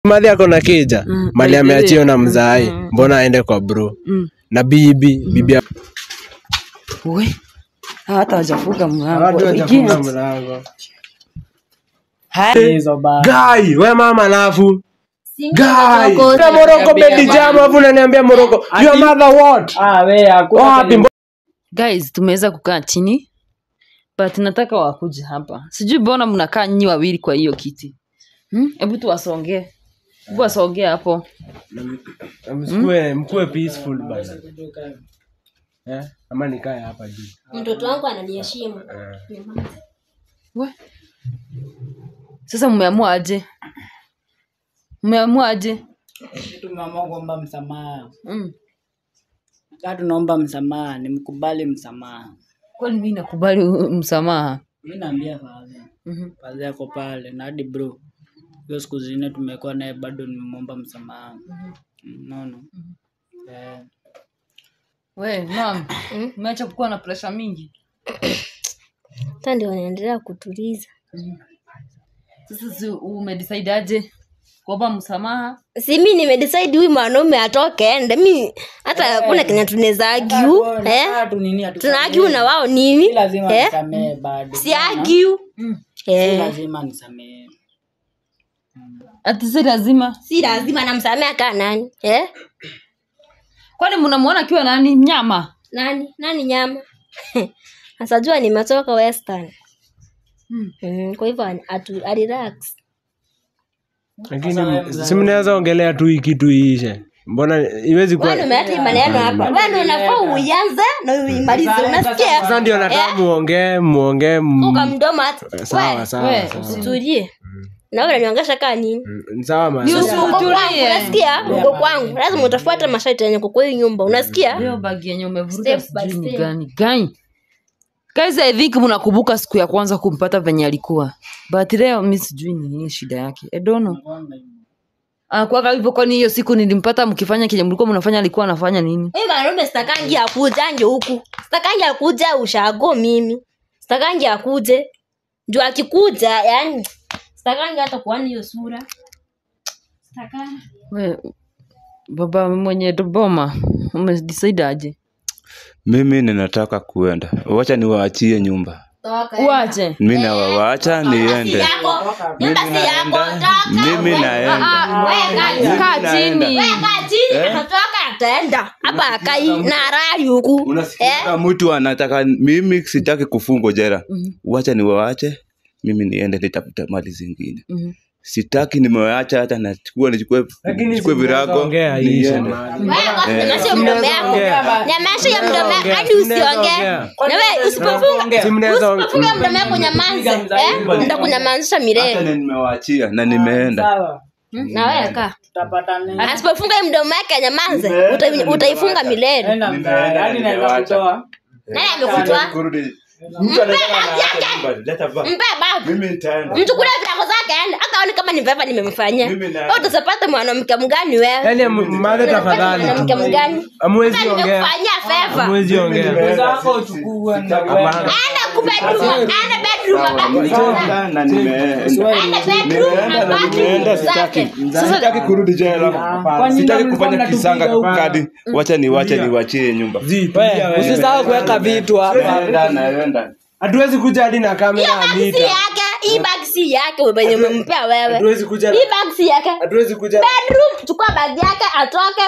madhi ako na kija Mm, mali by the way. ameachio na mzai Mm. mbona aende kwa bro Mm. na bibi bibi ya- We. Hata wajafunga Watu mlango. wajafunga Igiet. mlango. Hai. hizo ba Guy, we mama alafu Guy. Moroko. Na Moroko bedi jam alafu unaniambia Moroko. Your mother what? ah we hakuna Wapi? kenye- Guys, tumeweza kukaa chini but nataka wakuje hapa. Sijui mbona mnakaa nyinyi wawili kwa hiyo kiti. Hmm? Hebu tuwasongee. Hebu wasongee hapo. Mkue mkue peaceful bana. Eh? Ama nikae hapa juu. Mtoto wangu ananiheshimu. We. Sasa mmeamua aje? Mmeamua aje? tumeamua kuomba msamaha Mm. kaa tunaomba msamaha nimkubali msamaha Kwani mimi nakubali u- msamaha? mi naambia fadha Mhm. fadha yako pale na hadi bro hiyo siku zingine tumekuwa naye bado nimemwomba msamaha naona eh, We, mam, umeacha kuwa na presha mingi. Sasa ndio wanaendelea kutuliza. Sasa si umedecide aje? Kuomba msamaha? Si mi nimedecide huyu mwanaume atoke ende. Mi hata hakuna Kenya tunaweza argue. Eh? kaa tu nini hatu- Tuna argue na wao nini? si lazima Eh? nisamee bado Si argue. Mm. si Eh. lazima nisamee Ati si lazima. Si lazima namsamea kaa nani? Eh? Kwani mnamuona akiwa nani? Mnyama? Nani? Nani nyama? Asajua nimetoka Western. Mm. Mm, kwa hivyo atu relax. Lakini si mnaweza ongelea tu hii kitu iishe. Mbona iwezi kuwa Wewe umeleta hii maneno hapa. Wewe unafaa uianze na uimalize. Unasikia? Sasa ndio nataka muongee muongee m- Uka mdomo hata. sawa Wewe, sawa. we, sawa. Utulie. Na wewe unaniongesha kaa nini? Mm, Sawa ma. Ni Uko kwangu, utulie. unasikia? Uko kwangu. Lazima utafuata masharti yenye kwa hii nyumba. Unasikia? Hiyo bagi yenye umevuruga Step by sijui ni step. gani gani. Guys, I think mnakumbuka siku ya kwanza kumpata venye alikuwa. But leo mi sijui ni nini shida yake. I don't know. Anakuwaga hivyo kwani hiyo siku nilimpata mkifanya kile mlikuwa mnafanya alikuwa anafanya nini? Huyu mwanaume sitakangi akuje anje huku. Sitakangi akuje ushago mimi. Sitakangi akuje. Ndio akikuja, yani sitakangi hata kuona hiyo sura. Sitakangi. We, baba mwenye boma umedecide aje? mimi ninataka kuenda wacha niwaachie nyumba Toka. Uache. mi nawawaacha niende Yako. Nyumba si yako. naenda Toka. mimi naenda Wewe Kaa naenda. chini. kaa chini atatoka ataenda. Hapa akai na rali huku. unasikia mtu anataka mimi sitaki kufungwa jera wacha niwaache mimi niende nitafute mali zingine Mhm. sitaki nimewaacha hata nachukua nichukue Lakini nichukue si mnaweza virago ongea iishe niende mahali. Nyamaza mdomo yako. Nyamaza ya mdomo yako hadi usiongee. Na wewe usipofunga Si mnaweza usipofunga mdomo yako nyamaze. Eh? Nitakunyamazisha hata milele. na nimewaachia na nimeenda sawa Na wewe kaa. tutapatana Asipofunga hii mdomo yake nyamaze, uta- utaifunga milele. enda mtaani hadi naweza kutoa Nani amekutoa? Kurudi. Mtu anataka anaacha nyumba, leta ba- Mpe babu. mimi nitaenda Mchukulie virago zake aende. Hata aone kama ni veva nimemfanyia. Mimi na- Wewe utapata mwanamke mgani wewe? Yaani madhe tafadhali Mwanamke tu. mgani? Hamwezi Hata ongea. nimekufanyia feva. Hamwezi ongea. zako uchukue na Hapana. Aenda kubedroom, aenda bedroom abaki Nitaenda na nimeenda Aenda bedroom nimeenda na abaki nimeenda zake. sitaki sitaki kurudi jela Kwani sitaki mlikuwa kufanya mnatupiga kisanga huku? kadi wacha niwache niwachie nyumba Zi, tulia wewe. usisahau kuweka vitu hapa naenda naenda Hatuwezi kuja hadi na kamera Hiyo bag si Anita. yake, hii bag si yake wewe wenye umempea wewe. Hatuwezi kuja Hii bag si yake. hatuwezi kuja Bedroom, chukua bag yake atoke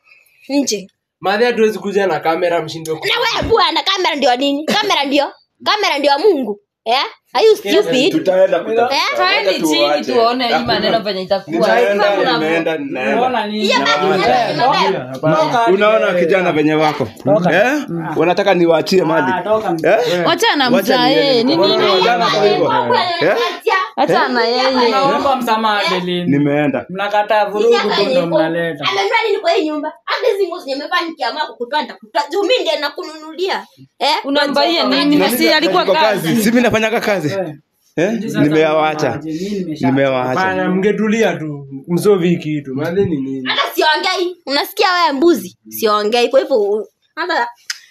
nje. madhe hatuwezi kuja na kamera mshindwe ku- na wewe bwana kamera ndio nini kamera ndio kamera ndio mungu yeah? are you stupid tutaenda kutafuta. Eh, Kaeni Wacha chini tuwache. tuone hii Hakuna. maneno venye itakuwa. Nitaenda, Sasa mna- nimeenda, ninaenda. unaona nini hiyo bagi unabeba Toka. unaona kijana venye wako eh? wanataka niwaachie mali Ah, toka eh? Wachana Wacha mzae. niende. Ni nini? Wachana kwa hivyo. Eh? Achana yeye. naomba msamaha Adeline nimeenda mnakataa vurugu tu ndo mnaleta amenunua nini kwa hii nyumba hata hizi nguo zenye umevaa nikiamua kukutoa nitakutoa juu mimi ndiye nakununulia eh Unambaia nini? Na si alikuwa Niko kazi. si mi nafanyaga kazi eh? nimewawacha nimewaacha Hapana, mngetulia tu msovi kitu madhe ni nini hata siongei unasikia wewe mbuzi siongei kwa hivyo u- hata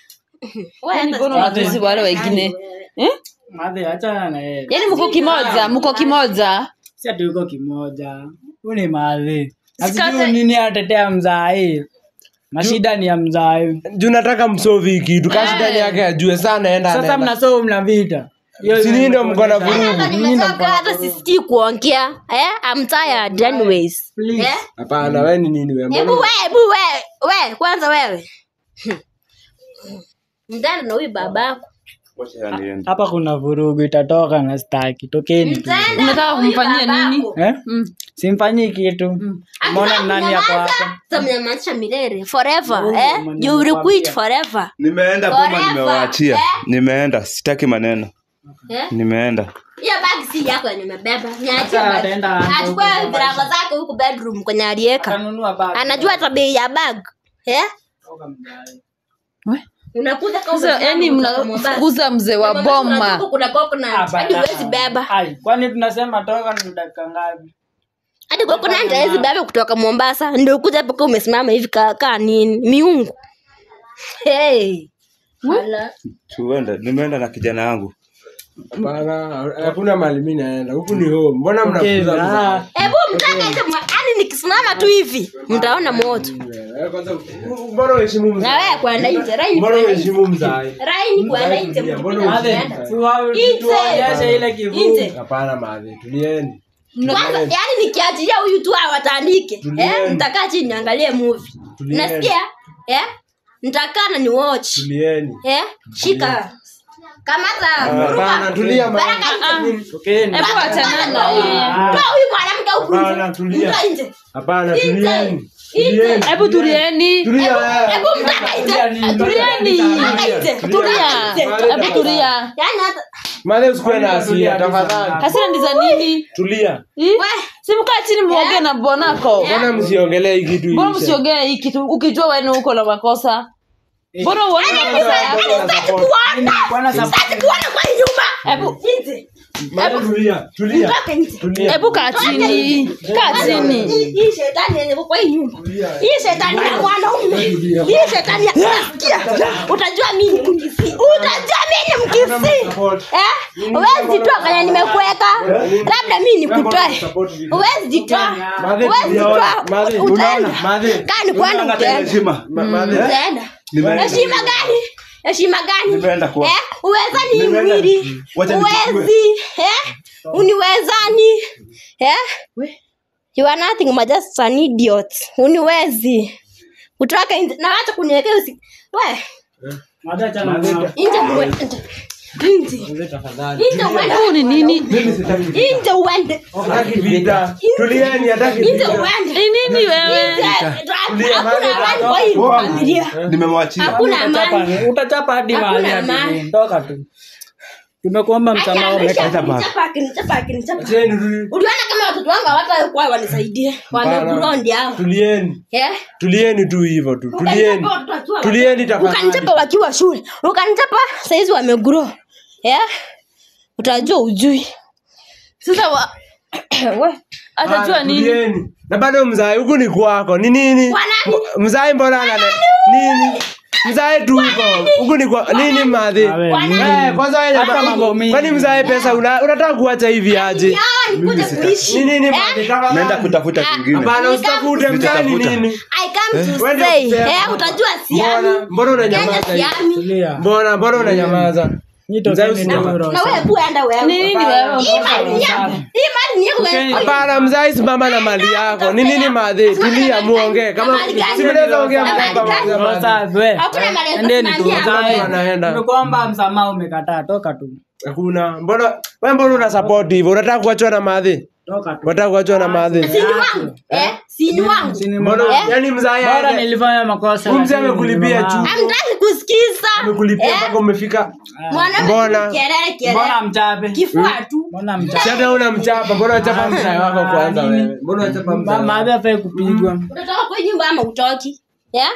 wewe Yaani hata mbona unatusi wale wengine? Eh? madhe achana na yeye Yaani mko kimoja, mko kimoja. si ati uko kimoja huu ni madhi na Sikate- sijui nini atetea mzai mashida ni ya mzai juu nataka msovi kitu kashi ndani yake ajue sana enda sasa anaenda. mnasoma mna vita Hiyo Si nyinyi ndio mko na vurugu Hata nimechoka hata sisikii kuongea eh I'm tired anyways Please. eh hapana we ni nini we hebu mbona we hebu we we kwanza wewe mtana na huyu babako Wacha niende. hapa kuna vurugu itatoka na staki tokeni tu Mtana Unataka na huyu kumfanyia nini? babako. eh? Mm. simfanyii kitu mbona Akitaka nani yako kunyamaza, hapa tutamnyamazisha milele forever Mungu eh mwenye you will amekwambia. quit forever nimeenda boma Forever. nimewaachia Eh? nimeenda sitaki maneno eh nimeenda hiyo bag si yako yenye umebeba niachie Sasa bag. ataenda anza achukue huko kwa virago zake huku bedroom kwenye alieka kanunua bag anajua hata bei ya bag eh Toka mzai. We. unakuja kama Sasa umesimama yani kutoka Mombasa. mnafukuza mzee wa Unajua boma kuna coconut Hapa, hadi huwezi beba Ai, kwani tunasema toka ni dakika ngapi hadi coconut hawezi beba kutoka Mombasa ndio kuja paka umesimama hivi kaa kaa nini miungu hey Ala. tuende nimeenda na kijana yangu hapana hakuna mahali mimi naenda huku ni home mbona Okay, mnafuza ah, hebu mtaka nje mwa- yani nikisimama tu hivi mtaona moto Eh, kwanza mbona uheshimu na mzai wewe kwenda nje rai ni mbona kwenda nje uheshimu mzai rai ni kwenda nje Mbona mkipiga usiende? mkienda. si wa- Nje. tuonyeshe ile kivuli Nje. hapana madhi tulieni kwanza yani nikiachilia huyu tu awatandike eh Tulieni. nitakaa chini niangalie movie Tulieni. unasikia eh nitakaa na ni watch tulieni eh shika kamata hapana vuruga tulia baraka madhi nje tokeni hebu wachanana na yeye toa huyu mwanamke huku Hapana, nje tulia. Mtoa nje hapana Nje. tulieni Nje. tulieni hebu tulieni tulia wewe. hebu mtaka nje tulieni Mtaka nje tulia hebu tulia yani hata madhi usikuwe na hasira tafadhali hasira ni za nini tulia Ih, we si mkaa chini muongee na bonako mbona msiongelee hii kitu mbona iishe? msiongee hii kitu ukijua wenu uko na makosa mbona uone makosa yako sitaki kuona Bwana sa- sitaki kuona kwa hii nyumba hebu nje Madhi tulia tulia mtoke nje tulia hebu kaa chini kaa chini Hii- hii shetani yenye iko kwa hii nyumba hii shetani ya mwanaume hii shetani ya nasikia utajua mimi ni mkisi utajua mimi ni mkisi eh huwezi jitoa kwenye nimekuweka labda mimi nikutoe huwezi jitoa Madhi, huwezi jitoa Madhi, utaenda Madhi, kani kwenda Unanga utaenda heshima ma- Madhi, utaenda Nimeenda. heshima gani heshima gani Nimeenda kwa- eh uwezani hii Nimeenda. mwili Wacha nichukue. uwezi eh uniwezani eh you are nothing but just an idiot uniwezi kutoka nje na wacha kuniwekea usi we Madha chana Madha- mwa- nje uwe- nje nje Madhi, tafadhali nje uende huu ni nini mimi sitaki nje uende hataki vita tulieni hataki nje vita uende ni nini wewe Nje. Tulia, hakuna Madha, amani kwa hii familia nimemwachia hakuna Utachapa- amani utachapa hadi Hakuna mahali hadi amani. nini. toka tu tumekuomba msamaha umekata baba Nichapa, akinichapa, akinichapa. Acheni tu- uliona kama watoto wangu hawatakuwa wanisaidie wamegrondi hao tulieni Eh? tulieni tu hivyo tu tulieni Ukanichapa watoto wakiwa tulieni wadogo. ukanichapa tafadhali wakiwa shule ukanichapa saizi wamegro eh? utajua ujui sasa wa we atajua Ah, nini tulieni. na bado mzai huku ni kwako ni nini Kwa nani? Mbo- mzai mbona anane nini mzai tu huko huku ni kwa nini madhi Awe, Kwa nini? Eh, kwanza wewe Hata nyama- mambo mingi. kwani mzae pesa una- unataka kuacha hivi aje Hawa nikuje kuishi ni nini Eh? madhi tafadhali? naenda kutafuta kingine hapana usitafute mzai ni Nitatafuta. nini I come to Wewe ndio say kusema. eh, utajua mbona siami mbona Kenya unanyamaza hivi? siami tulia mbona mbona unanyamaza Nyi Mzee tokeni usi- tu roho na wewe safi. bu enda wewe ni nini wewe hii mali ni yako hii mali ni yako wewe. hapana mzai simama na mali yako ni nini madhi tulia muongee kama Mali gani? si mnaweza ongea Mali mkapa gani? mmoja Roho madhi. safi, we. hakuna mali ya Endeni tu, kusimamia. roho safi. Watu wanaenda. Tumekuomba msamaha umekataa toka tu hakuna mbona wewe mbona una support hivyo unataka kuachwa na madhi toka tu unataka kuachwa na madhi Si ni wangu eh si ni wangu Sini mbona mbona- yani mzai bora aende nilifanya makosa Huyu mzee lakini amekulipia mama- juu. amtaki kusikiza amekulipia Eh? mpaka umefika mwanaume Mbona? kelele kelele mbona mchape kifua tu mbona si mchape hata una mchapa mbona unachapa mzai wako kwanza wewe mbona unachapa mzai wako? maadhi afai kupigwa utatoka kwa hii nyumba ama utoki yeah?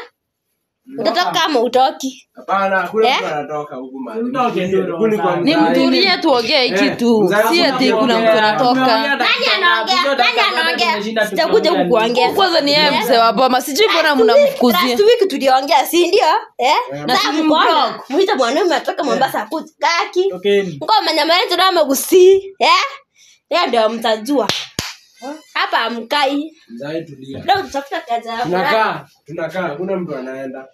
utatoka ama utoki hapana hakuna Eh? mtu anatoka huku mahali Mtoke tu, Huku ni kwa ni mzai. mtulie tuongee hii Eh, kitu mzee si ati kuna mtu anatoka nani anaongea nani anaongea sitakuja kukuongea kwanza ni yeye mzee wa boma sijui mbona mnamfukuzia last week tuliongea si ndio eh Na sasa si mkoona mdogo. muita mwanaume atoka Mombasa akuja kaki tokeni ngoma nyama yetu na magusi eh yeye ndio mtajua hapa amkai Mzai tulia. leo tutafuta kazi ya fulani. Tunakaa, tunakaa, hakuna mtu anaenda.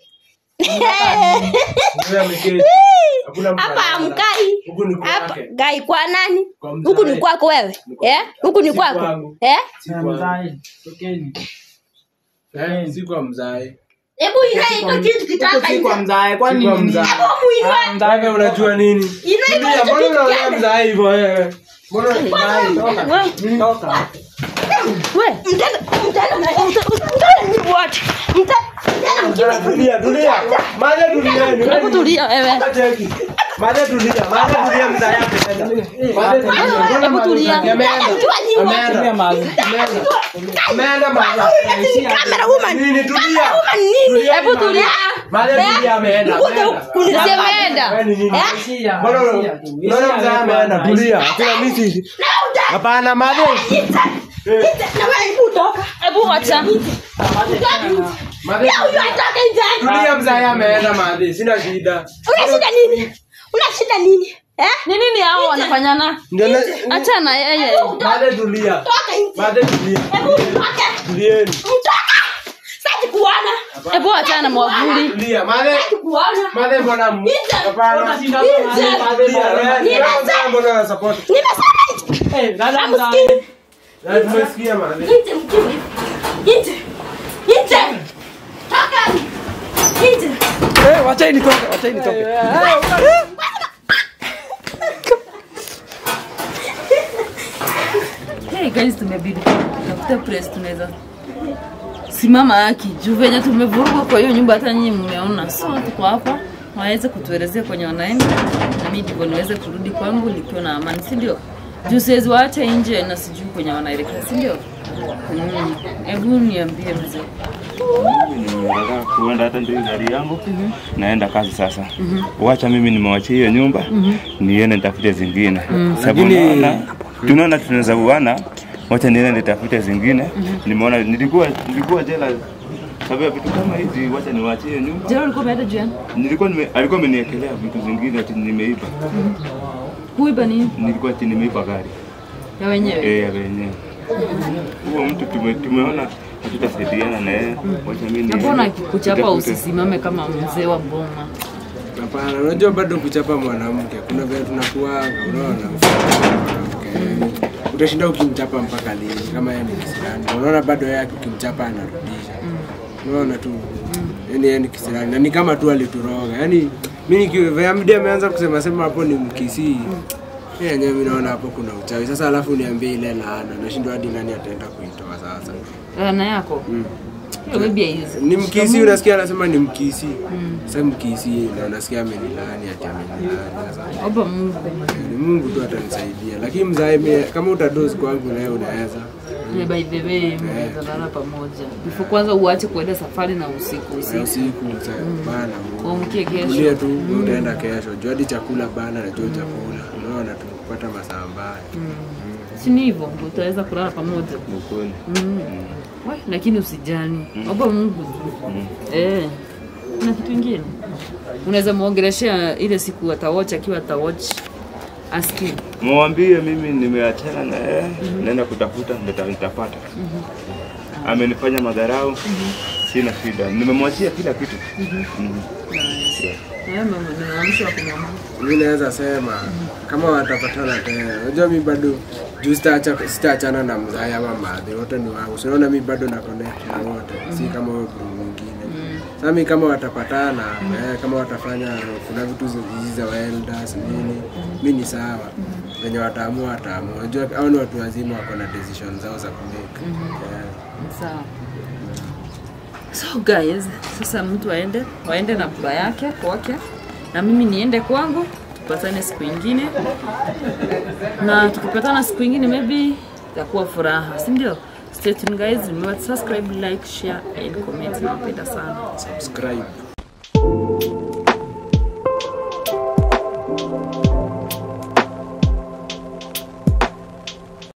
Mzee ameketi. Hakuna mtu hapa anaenda. amkai Huku ni hapa kwake. gai kwa nani Kwa mzai. huku ni kwako wewe eh huku ni Si kwako kwangu. eh Si kwangu. Mzai, tokeni. Eh, si kwa mzai. hebu inaika kitu kitaka Si kwa mzai, Si kwani kwa nini? mzai. Ah, mzai Wewe unajua nini? Inaika Tulia, hicho mbona kitu unaongea kiende. mzai hivyo wewe? Mbona mzai? wewe Toka. wewe mtenda mtenda mtenda ni wote mtenda mtenda Tulia, tulia. Maja tulieni. Hebu tulia wewe. Cheki. Maja tulia. Maja tulia mzai yake. Maja tulia. Hebu tulia. Ameenda. Unajua nini wote? Ameenda. mahali. Ameenda maja. Camera woman. Nini tulia? Woman nini? Tulia, Hebu tulia. Maja tulia ameenda. Kuja ameenda. kunisema Siameenda. Wewe ni nini? Ishia, Mbona ishia tu. mbona Ishia mzee hapa, ameenda? ishia. Tulia. Hakuna miti. na uta Hapana, Maja. ita na wewe kutoka Hebu wacha. Maja. leo huyo atoke nje Tulia mzee ameenda Maja. Sina shida. una shida nini una shida nini eh Ni nini hao wanafanyana? Ndio na Acha na yeye. Maja tulia. toka nje Maja tulia. hebu toka Tulieni. mtoka sasa kuona Hebu acha na mwavuli. Tulia. Maja. kuona Maja mbona mu? Hapana. Nje. Tulia. Wewe mbona una support? nimesema nje Eh, dada Amsikie. mzai. Na tumesikia Maja. nje mkiwi nje nje toka nje Eh, wacheni nitoke, wacheni nitoke. Hey guys, tumebidi tafuta place tunaweza simama haki juu venye tumevurugwa kwa hiyo nyumba, hata nyinyi mmeona. So tuko hapa waweze kutuelezea kwenye wanaenda, na mimi ndivyo niweze kurudi kwangu nikiwa na amani, si ndio? Juu siwezi waacha nje na sijui kwenye wanaelekea, si ndio? Mm. Hebu niambie mzee. Nataka kuenda hata ndio gari yangu naenda kazi sasa. Wacha mimi nimewachia hiyo nyumba niende nitafute zingine. Sababu Lakini- naona tunaona tunaweza uana, wacha niende nitafute zingine. Nimeona nilikuwa nilikuwa jela sababu ya vitu kama hizi, wacha niwaachie hiyo nyumba. Jana ulikuwa umeenda juani? Nilikuwa nime, alikuwa ameniwekelea vitu zingine ati nimeiba. Kuiba nini? Nilikuwa ati nimeiba gari Ya wenyewe. eh ya wenyewe. Huo mtu tume, tumeona hatutasaidiana na yeye. Wacha mimi Na mbona niende akikuchapa nitafute. usisimame kama mzee wa boma? Hapana, unajua bado kuchapa mwanamke kuna vile tunakuaga, unaona mwanamke utashinda ukimchapa mpaka lini? Kama yeye ni kisirani, unaona bado yeye ukimchapa anarudisha, unaona tu yani yeye ni kisirani na ni kama tu alituroga. Yani mimi nikiamdi ameanza kusema sema hapo ni mkisii yeye yenyewe mimi naona hapo kuna uchawi. Sasa alafu niambie ile laana, nashindwa hadi nani ataenda kuitoa sasa. Laana yako. Hiyo maybe haiwezi. Ni mkisi, unasikia anasema ni mkisi. Sasa mkisi na unasikia amenilani ati amenilani. Sasa Omba Mungu. ni Mungu tu atanisaidia, lakini mzae mie- kama utadozi kwangu naye unaweza Yeah, by the way, mnaweza lala pamoja. Before kwanza uache kuenda safari na usiku Na usiku. usiku sa- bana Uamkie ulie kesho. tu utaenda kesho juu hadi chakula bana najua chakula unaona tu kupata masaa mbaya Si ni hivyo utaweza kulala pamoja. Ni ukweli. Mm. We, lakini usijani. Omba Mungu tu. Eh. Na kitu kingine. Unaweza muongeleshea ile siku atawatch akiwa atawatch. Asikie. Mwambie mimi nimeachana na yeye, naenda kutafuta nita- nitapata. Amenifanya madharau, sina shida, nimemwachia kila kitu. Mhm. Yeah. Na wewe mama, ninaamsha wa kumwambia. mi naweza sema kama watapatana tena unajua mi bado juu sitaacha- sitaachana na mzae ama madhi wote ni wangu sinaona mi bado na connect na wote si kama huyo group mwingine sasa mi kama watapatana eh, kama watafanya kuna vitu zi- hizi za welders nini mi ni sawa venye wataamua wataamua unajua hao ni watu wazima wako na decision zao za kumake yeah. Sawa. So guys, sasa mtu aende, waende na baba yake kwake, na mimi niende kwangu, tupatane siku ingine, na tukipatana siku ingine maybe itakuwa furaha, si ndio? Stay tuned guys, remember to subscribe, like, share and comment. Nawapenda sana. subscribe